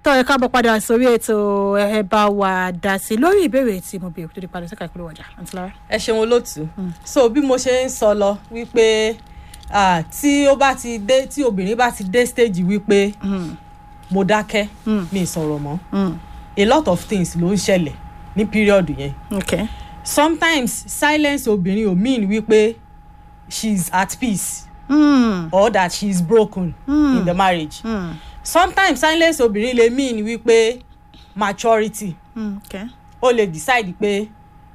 tọ́ ẹ káàbọ̀ padà sórí ètò ẹ bá wa dá sí lórí ìbéèrè tí mo béèrè tó di padà sí káàkiri ọjà àǹtí lára. ẹ ṣeun olóòtú so bí mo ṣe ń sọ lọ wípé ah, tí ó bá ti dé tí obìnrin bá ti dé stage wípé mo dákẹ́ mi ì sọ̀rọ̀ mọ́ a lot of things ló ń ṣẹlẹ̀ ní period yẹn ok sometimes silence obìnrin ò mean wípé she is at peace Mm. or that she is broken in the marriage Mm. sometimes silence obìnrin lè mean wípé maturity Mm. ok ó lè decide pé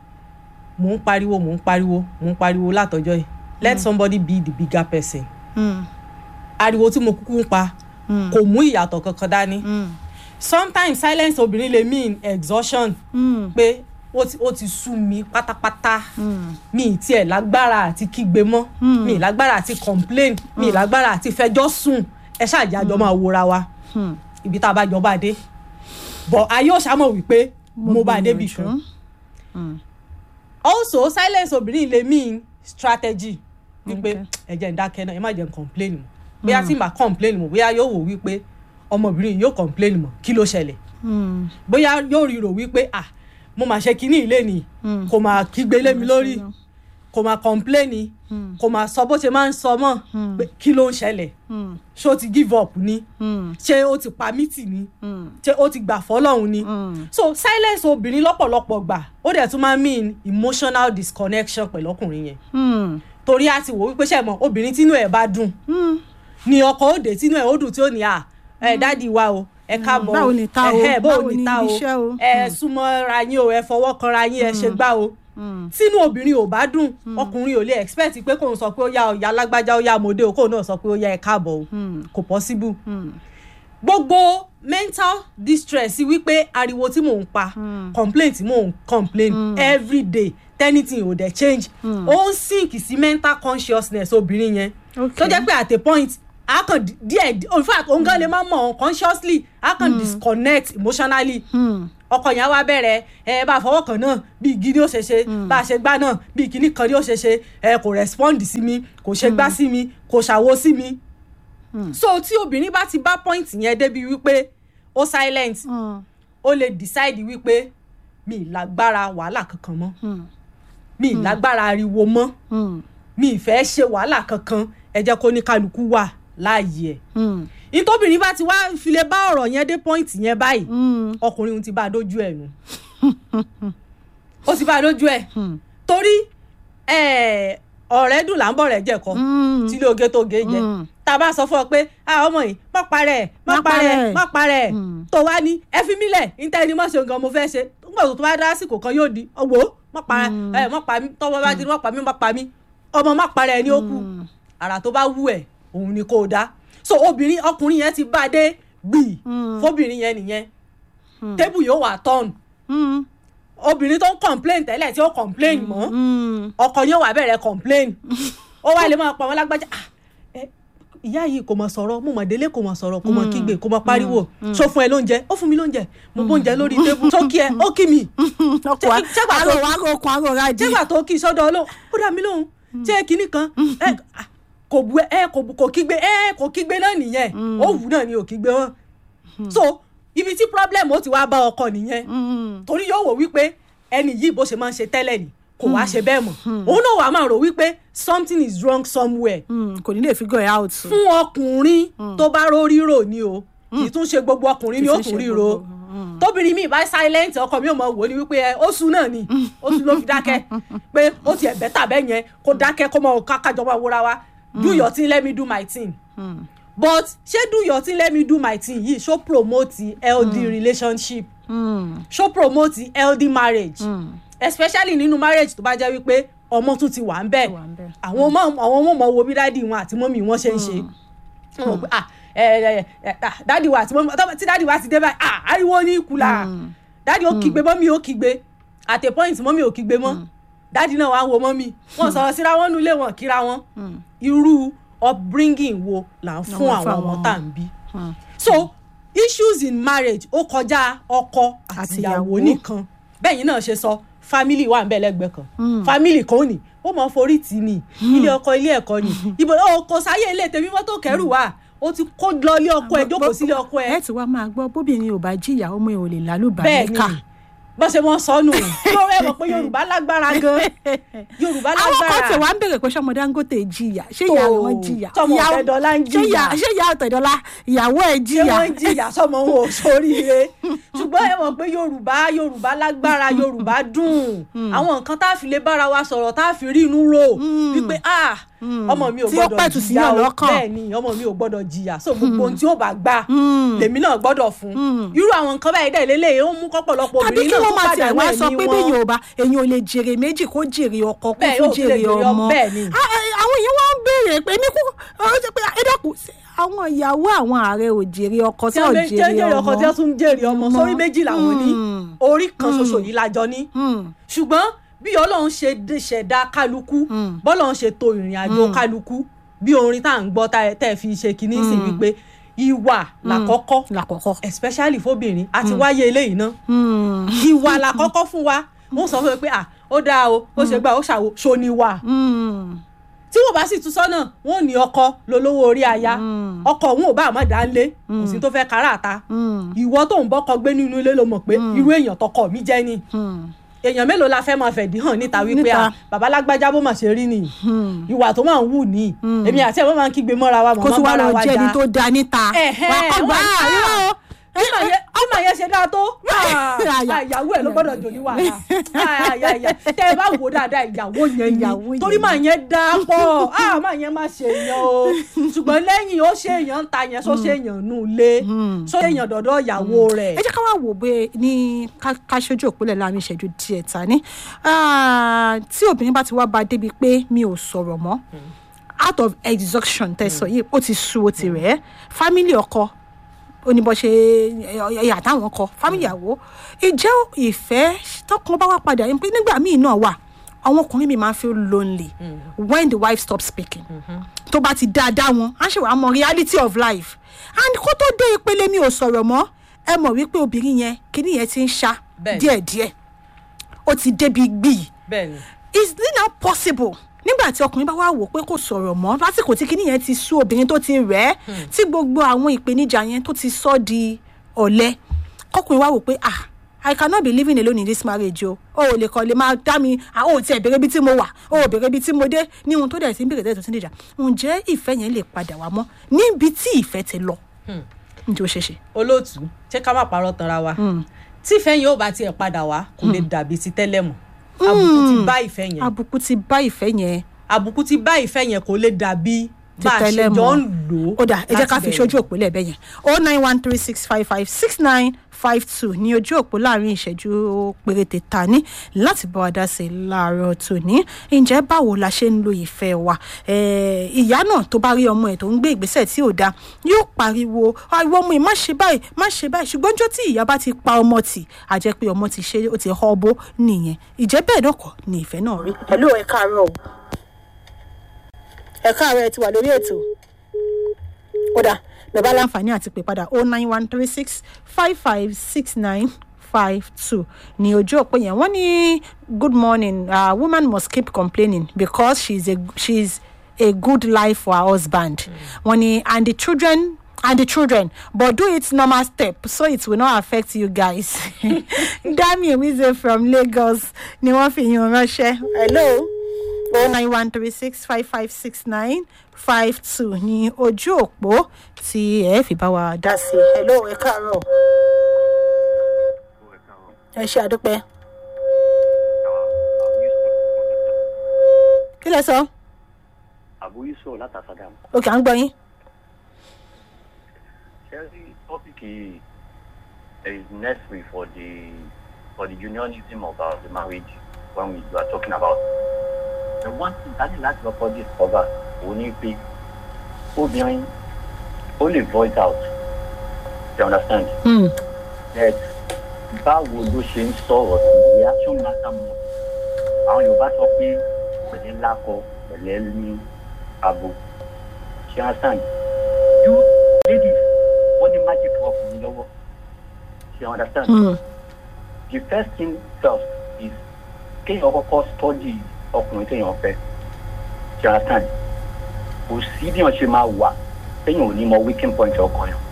mò ń pariwo mò ń pariwo mò ń pariwo látọjọ́ yìí let somebody be the bigger person Mm. ariwo tí mo kúkú ń pa Mm. kò mú ìyàtọ̀ kankan dání Mm. sometimes silence obìnrin lè mean exhaustion Mm. pé ó ti ó ti sú mi pátápátá Mm. mi ì tiẹ̀ lágbára àti kígbe mọ́ Mm. mi ì lágbára àti complain mi ì lágbára àti fẹjọ́ sùn ẹ ṣáàjì àjọ máa wòra wa Mm. ibi tá a bá jọ bá dé but ayé ò ṣàmọ̀ wípé mo bá débi gbìyànjú. kan Mm. also silence obìnrin lè mean strategy wípé Okay. ẹ jẹ́ ń dákẹ́ náà ẹ má jẹ́ ń complain mọ́ bóyá tí màá complain mọ́ bóyá yóò wò wípé ọmọbìnrin yìí yóò complain mọ́ kí ló ṣẹlẹ̀ Mm. bóyá yóò rí rò wípé ah mo máa ṣe kinní ilé ni Mm. kò máa kígbe lé mi lórí kò máa complain Mm. kò máa sọ bó ṣe máa ń sọ mọ́ Mm. pé kí ló ń ṣẹlẹ̀ Mm. ṣé ó ti give up ni Mm. ṣé ó ti pa mí tì ni Mm. ṣé ó ti gbà fọ́lọ́run ni Mm. so silence obìnrin lọ́pọ̀lọpọ̀ gbà ó dẹ̀ tún máa mean emotional disconnection pẹ̀lú ọkùnrin yẹn Mm. torí a ti wò wípé ṣe mọ obìnrin tínú ẹ̀ bá dùn Mm. ni ọkọ òde tínú ẹ̀ ó dùn tí ó ní à ẹ dáàdi wa o ẹ káàbọ̀ o báwo ni ta o? ẹhẹ́, Báwo báwo ni ni ta o ibiṣẹ́ o? ẹ súnmọ́ ra yín o ẹ fọwọ́ kan ra yín ẹ ṣe gbá o Mm. tínú obìnrin ò bá dùn ọkùnrin ò lè expect pé kóun sọ pé ó yá ọ̀yà alágbájá ó yá mòdé o kóun náà sọ pé ó yá ẹ káàbọ̀ o Mm. kò possible Mm. gbogbo mental distress wípé ariwo tí mò ń pa Mm. complaint tí mò ń complain every day anything ò dẹ̀ change ó ń sink sí mental consciousness obìnrin yẹn ok tó jẹ́ pé at a point a kàn di- díẹ̀ in fact òun gan lè má mọ̀ unconsciously a kàn disconnect emotionally Mm. ọkọ yẹn wá bẹ̀rẹ̀ ẹ bá a fọwọ́ kan náà bí igi ni ó ṣe ṣe bá a ṣe gbá náà bí kinní kan ni ó ṣe ṣe ẹ kò respond sí mi kò ṣe gbá sí mi kò ṣàwo sí mi. Mm. so tí obìnrin bá ti bá point yẹn débi wípé ó silent Mm. ó lè decide wípé mi ì lágbára wàhálà kankan mọ́ Mm. mi ì lágbára ariwo mọ́ Mm. mi ì fẹ́ ṣe wàhálà kankan ẹ jẹ́ kó ní kálukú wà láàyè ẹ̀ Mm. ìtòbìnrin bá ti wá fi lè bá ọ̀rọ̀ yẹn dé point yẹn báyìí Mm. ọkùnrin ti bá a dójú ẹ̀ nù ó ti bá a dójú ẹ̀ Mm. torí eh, ọ̀rẹ́ dùn là ń bọ̀ rẹ̀ jẹ̀kọ́ Mm. tí ilé oge tó ge jẹ Mm. tá a bá sọ fún ọ pé a ọmọ yìí má parẹ́ má Má parẹ́ parẹ́. má parẹ́ Mm. tó wá ní ẹ fi mí lẹ̀ níta ẹni mọ̀ ṣe nǹkan mo fẹ́ ṣe nígbà tó bá dá àsìkò kan yóò di ọwọ́ má parẹ́ Mm. ẹ má pa mí tọ́wọ́ bá di má pa mí má pa mí ọmọ má parẹ́ ẹni ó kù Mm. àrà tó bá wù ẹ̀ òun ni kò dá so obìnrin ọkùnrin yẹn ti bá a dé gbì Mm. fóbìnrin yẹn nìyẹn Mm. tébù yóò wà tọ́ọ̀nù Mm. obìnrin tó ń complain tẹ́lẹ̀ tí ó complain mọ́ Mm. ọkọ yóò wá bẹ̀rẹ̀ complain ó wá lè máa pa wọn lágbájá "Ah, ẹ, ìyá yìí kò mọ̀ sọ̀rọ̀ mo mọ̀ délé kò mọ̀ sọ̀rọ̀ kò mọ̀ kígbe kò mọ̀ pariwo ṣó fún ẹ lóúnjẹ ó fún mi lóúnjẹ mo bóúnjẹ lórí tébù tó kí ẹ ó kí mi ọkọ wa Ṣé- ṣé gbà tó- àrò wa kò kún àrò ra jì. jẹ́gbà tó kí sọ́dọ̀ olóhùn ó dá mi lóhùn jẹ́ kinní kan ẹ, ah, kò bu ẹ kò bu- kò kígbe ẹ kò kígbe náà nìyẹn ó wù náà ni ò kígbe wọn so ibi tí problem ó ti wá bá ọkọ nìyẹn Mm. torí yóò wò wípé ẹni yìí bó ṣe máa ń ṣe tẹ́lẹ̀ ni kò wá ṣe bẹ́ẹ̀ mọ̀ òun náà wàá máa rò wípé something is wrong somewhere Mm. kò ní lè figure it out. fún ọkùnrin tó bá rórí rò ni o kì í tún ṣe gbogbo ọkùnrin ni ó Kì í tún ṣe ríro gbogbo, mm. tóbìnrin mi bá silent ọkọ mi ò mọ wò ni wípé ẹ ó sùn náà ni ó sùn ló fi dákẹ́ pé ó tiẹ̀ bẹ́tà bẹ́ẹ̀ yẹn kó dákẹ́ kó mọ kákájọ máa wúra wa do your thing let me do my thing Mm. but ṣé do your thing let me do my thing yìí ṣó promote healthy relationship Mm. ṣó promote healthy marriage Mm. especially nínú marriage tó bá jẹ́ wípé ọmọ tún ti wà ń bẹ̀ wà ń bẹ̀. àwọn ọmọ àwọn ọmọ ọmọ wo bí dáàdi wọn àti mọ́mì wọn ṣe ń ṣe wọn mọ̀ pé ah ẹ ẹ ẹ ah, dáàdi wa àti mọ́mì tọ́- tí dáàdi wa ti dé báyìí ah ariwo ní ìkùlà dáàdi ó kígbe mọ́mì ó kígbe at a point mọ́mì ò kígbe mọ́ dáàdi náà wá wo mọ́mì wọn sọ̀rọ̀ síra wọn nulẹ̀ wọn kíra wọn Mm. irú upbringing wo là ń fún Àwọn àwọn fún ọmọ àwọn tá à ń bí Mm. so issues in marriage ó kọjá ọkọ Àti àtìyàwó ìyàwó. nìkan bẹ́ẹ̀ náà ṣe sọ family wà ń bẹ lẹ́gbẹ̀ẹ́ kan Mm. family kan ò ní ó mọ forí tì ní ilé ọkọ ilé ẹ̀kọ́ ni ibo ó kò sáyé ilé tèmi mọ́tò kẹrù wà ó ti kó lọ ilé ọkọ ẹ jókòó sílé ọkọ ẹ ẹ ti wá máa gbọ́ bóbìnrin ò bá jìyà ọmọ ẹ ò lè lálùbá bẹ́ẹ̀ ni níkà bó ṣe mọ sọnù yóò rẹ mọ̀ pé yorùbá lágbára gan yorùbá àwọn kan lágbára tí wàá ń bèrè pé sọmọ dangote jìyà ṣé ìyá Tó, wọn jìyà tọmọ Ìyá- Ọ̀tẹ̀dọ́lá ń ṣé ìyá- jìyà. ṣé ìyá ọ̀tẹ̀dọ́lá ìyàwó ẹ̀ ṣé jìyà wọ́n ń jìyà sọmọ wọn ò sóríire ṣùgbọ́n ẹ mọ̀ pé yorùbá yorùbá lágbára yorùbá dùn àwọn nǹkan tá a fi lè bára wa sọ̀rọ̀ tá a fi rí inú rò wípé ah ọmọ mi ò Tí ó gbọ́dọ̀ pẹ̀tù sí jìyà yàn o lọ́kàn. bẹ́ẹ̀ ni ọmọ mi ò gbọ́dọ̀ jìyà so gbogbo ohun tí ó bá gbà Mm. lèmi náà gbọ́dọ̀ fún irú àwọn nǹkan báyìí dẹ̀ lélẹ̀ ó mú kọ́pọ̀lọpọ̀ tàbí obìnrin kí náà wọ́n tó máa tiẹ̀ pàdánù wá sọ ẹ̀mí pé wọn. bẹ́ẹ̀ yorùbá èyàn ò lè jèrè méjì kó jèrè ọkọ kó Bẹ́ẹ̀, tún ó lè jèrè jèrè ọmọ, ọmọ bẹ́ẹ̀ ni. Ah, eh, àwọn èèyàn wá ń béèrè pé mi kú ọ jẹ́ pé ẹ dẹ́kun ṣé àwọn ìyàwó àwọn ààrẹ ò jèrè ọkọ tí tí ò wọ́n jẹ́ jèrè jèrè ọkọ tí wọ́n ọmọ tún jèrè ọmọ Ọmọ. sórí méjì làwọn ní Mm. orí kan ṣoṣo yìí lájọ ní Hmm. ṣùgbọ́n bí ọlọ́run ṣe dé- ṣẹ̀dá kálukú Mm. bọ́lọ́run ṣe to ìrìn àjò kálukú bí orin tá à ń gbọ́ tá ẹ- tẹ́ ẹ fi ṣe kínní sí wípé ìwà làkọ́kọ́ lákọ̀ọ́kọ́ especially fóbìnrin àti wáyé eléyìí ná Hmm. ìwà làkọ́kọ́ fún wa wọ́n sọ fún mi pé à ó dáa o ó ṣe gbà ó ṣàwò ṣo ni wà Hmm. tí wọ́n bá sì tún sọ́nà wọ́n ò ní ọkọ lolówó orí aya Mm. ọkọ òun ò bá àmọ́ dá lé kò sí tó fẹ́ kára àta Hmm. ìwọ tó ń bọ́kọ gbé nínú ilé ló mọ̀ pé irú èèyàn tọkọ mi jẹ́ ni Hmm. èèyàn mélòó la fẹ́ máa fẹ̀dí hàn níta wípé Níta. à bàbá lágbájá bó mà ṣe rí nìyí Hmm. ìwà tó máa ń wù ní èmi àti ẹ̀ wọ́n máa ń kígbe mọ́ra wa mọ̀ kó tún wá bára lọ wa jẹ́ ẹni jà tó da níta Ẹ̀hẹ́, wà á kọ́ gbà wọ́n á ní, yóò bí màá yẹ- bí màá yẹ ṣe dáa tó ah, Àyà. ah, ìyàwó ẹ̀ ló gbọ́dọ̀ jò ní wàhálà Ah, àyà, àyà. tẹ́ ẹ bá wò dáadáa ìyàwó yẹn Ìyàwó ni yẹn torí ni. màá yẹn dáa pọ̀ ah, màá yẹn má ṣe èèyàn o ṣùgbọ́n lẹ́yìn ó ṣe èèyàn ń ta yẹn só ṣe èèyàn nù lé só ṣe èèyàn dọ̀dọ̀ ìyàwó rẹ̀ ẹ jẹ́ ká wá wò pé ní ká- ká ṣojú òpólẹ̀ láàrin ìṣẹ́jú díẹ̀ ta ní Ah, tí obìnrin bá ti wá ba débi pé mi ò sọ̀rọ̀ mọ́ out of exhaustion tẹ̀sán yìí ó ti sú ó ti rẹ̀ ẹ́ family ọkọ oníbọ̀ṣe ẹ̀yà táwọn kọ family àwo ìjẹ́ ìfẹ́ tọkàn bá wá padà yín pé nígbà míì náà wà àwọn ọkùnrin mi máa ń feel lonely when the wife stops speaking tó bá ti dáadáa wọn á ṣe wàá mọ reality of life and kó tó dé ìpele mi ò sọ̀rọ̀ mọ́ ẹ mọ̀ wípé obìnrin yẹn kíní yẹn ti ń ṣá Bẹ́ẹ̀ni. díẹ̀díẹ̀ ó ti débi gbìyì bẹ́ẹ̀ ni is it now possible nígbà tí ọkùnrin bá wá wò pé kò sọ̀rọ̀ mọ́ lásìkò tí kíní yẹn ti sú obìnrin tó ti rẹ̀ ẹ́ tí gbogbo àwọn ìpèníjà yẹn tó ti sọ di ọ̀lẹ kọkùnrin wá wò pé ah I cannot be living alone in this marriage o o ò lè kọ́ lè máa dá mi ah o ò tiẹ̀ béèrè ibi tí mo wà o ò béèrè ibi tí mo dé ní ohun tó dẹ̀ sí ń béèrè tẹ́lẹ̀ tó ti ń dìjà ǹjẹ́ ìfẹ́ yẹn lè padà wá mọ́ níbi tí ìfẹ́ ti lọ ǹjẹ́ ó ṣeé ṣe. olóòtú ṣé ká má parọ́ tanra wa tí ìfẹ́ yẹn ò bá tiẹ̀ padà wá kò lè dàbí ti tẹ́lẹ̀ mọ́ àbùkù ti bá ìfẹ́ yẹn àbùkù ti bá ìfẹ́ yẹn àbùkù ti bá ìfẹ́ yẹn kò lè dàbí bá a ṣe tẹ́lẹ̀ jọ mọ́. ń lò ó dà ẹ jẹ́ ká láti fi bẹ̀rẹ̀. ṣojú òpó lẹ́ẹ̀bẹ̀ yẹn o nine one three six five five six nine five two ní ojú òpó láàrin ìṣẹ́jú péréte ta ní láti bá wa dá sí i láàárọ̀ tòní ǹjẹ́ báwo la ṣe ń lo ìfẹ́ wa Eh, ìyá náà tó bá rí ọmọ ẹ̀ tó ń gbé ìgbésẹ̀ tí ò dáa yóò pariwo àìwọ ọmọ ẹ̀ má ṣe báyìí má ṣe báyìí ṣùgbọ́n jọ́ tí ìyá bá ti pa ọmọ tì á jẹ́ pé ọmọ ti ṣe ó ti họ́ bó nìyẹn ìjẹ́ bẹ́ẹ̀ náà kọ́ ni ìfẹ́ náà rí. pẹ̀lú ẹ káàárọ̀ o ẹ káàárọ̀ ẹ ti wà lórí ètò kódà bẹ́ẹ̀ bá láǹfààní àti pè padà oh nine one three six five five six nine five two ní ojú òpó yẹn wọ́n ní good morning uh, woman must keep complaining because she's a she's a good life for her husband wọ́n ní and the children and the children but do it normal step so it will not affect you guys dami ewize from lagos ni wọ́n fi yín ránṣẹ́ hello oh nine one three six five five six nine five two ní ojú òpó tí ẹ fi bá wa dá sí i. hello ẹ káàárọ̀ ẹ ṣe àdúpẹ́ kí lẹ sọ àbúyí sọ̀rọ̀ látàsádà òkè à ń gbọ́ yín. ṣẹ́rí tọ́pìkì yìí is necessary for the for the unionism of our the marriage when we are talking about the one thing that is láti lọ́kọ́ discover òun ni pé obìnrin ó lè voice out you understand Hmm. that báwo ló ṣe ń sọ̀rọ̀ sí reaction matter more àwọn yorùbá sọ pé pẹ̀lẹ́ lákọ pẹ̀lẹ́ ní abo ṣe understand you ladies wọ́n ní magic cup ní lọ́wọ́ ṣe understand Hmm. the first thing first is kéèyàn kọ́kọ́ study ọkùnrin téèyàn fẹ́ ṣe understand kò sí bí wọ́n ṣe máa wà téèyàn ò ní mọ weaking point ọkàn yẹn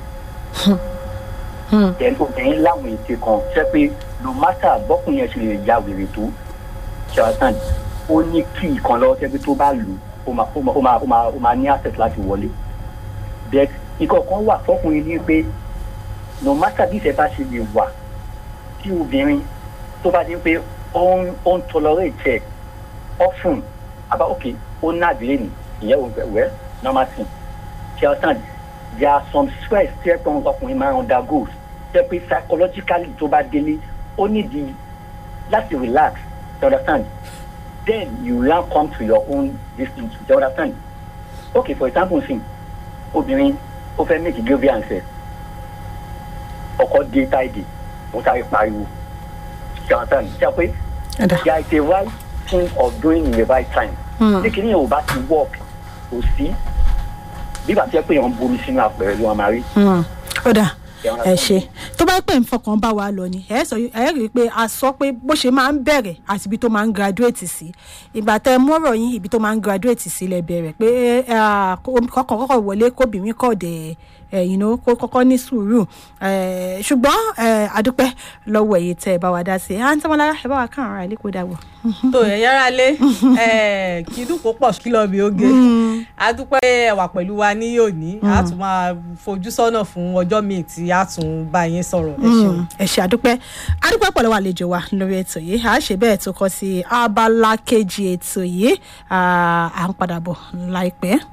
then obìnrin láwọn ète kan ṣe pé no matter bọ́kùn yẹn ṣe lè ya wèrè tó ṣàtàn ó ní kí ìkan lọ́wọ́ ṣe pé tó bá lù ó máa ó máa ó máa ó máa ó máa ní access láti wọlé but nǹkan kan wà fọkùnrin ní pé no matter bí ìfẹ́ bá ṣe lè wà tí obìnrin tó bá ní pé ó ń ó ń tolerate ẹ̀ often àbá òkè ó ná àbílẹ̀ nì ìyẹn ò fẹ́ wẹ́ normal thing ṣàtàn there are some stress tí ẹ tó ń ọkùnrin máa ń undergo jẹ́ pé psychologically tó bá délé ó nídìí láti relax you understand then you now come to your own distance you understand okay for example sin obìnrin ó fẹ́ make grievance ẹ̀ ọkọ dé táìdì ó sáré pariwo you understand ṣe pé ẹ̀dá there is a right thing of doing in the right time Hmm. ní kìíní yẹn ò bá ti work kò sí bí bàtí ẹ pé yẹn ń bomi sínú àpẹẹrẹ ló wà máa rí. ó dà ẹ ṣe tó bá pè ń fọkàn bá wa lọ ni ẹ sọ ẹ rí i pé a sọ pé bó ṣe máa ń bẹ̀rẹ̀ àti ibi tó máa ń graduate sí ìgbà tẹ mọ́rọ̀ yín ibi tó máa ń graduate sí lẹ bẹ̀rẹ̀ pé ah, kó- kọ́kàn kọ́kọ́ wọlé kóbìnrin kọ̀ dẹ̀ ẹ̀ you know, kó kọ́kọ́ ní sùúrù Eh, ṣùgbọ́n eh, adúpẹ́ lọ́wọ́ ẹ̀yẹ tẹ́ ẹ bá wa dá sí i à ń tẹ́ wọn lára ẹ bá wa kàn ara ilé kó dàgbọ́. tó yẹn yára lé kí dùn kó pọ̀ kí lọ́ọ́ bí oge a dúpẹ́ ẹwà pẹ̀lú wa ní òní a tún máa fojú sọ́nà fún ọjọ́ míì tí a tún bá yín sọ̀rọ̀ ẹ ṣeun. ẹ ṣe àdúpẹ́ àdúpẹ́ pọ̀ lọ́wọ́ àlejò wa lórí ètò yìí à á ṣe bẹ́ẹ̀ tó kọ́ sí abala kejì ètò yìí à à ń padà bọ̀ láìpẹ́.